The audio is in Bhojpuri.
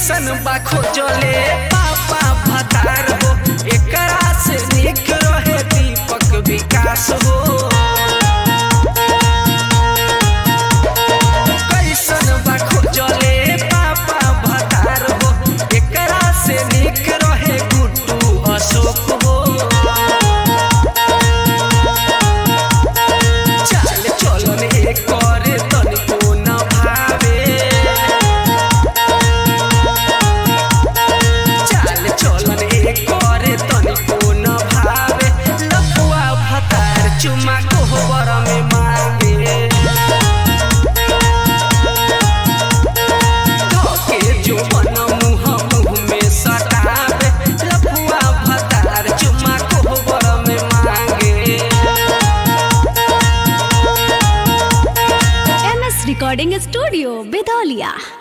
कैसन बा खोजले पापा भतार हो एकरा से निक रहे दीपक विकास हो कैसन बा खोजले पापा भतार हो एकरा से निक रहे गुड्डू अशोक हो चाल चलन एकर तनिको न भावे चाल चलन एकर तनिको न भावे लफुआ भतार चुमा कोहबर में मांगे धोके जो बन मुँह मुँह में सटावे लफुआ भतार चुमा कोहबर में मांगे एम एस रिकॉर्डिंग स्टूडियो बेदौलिया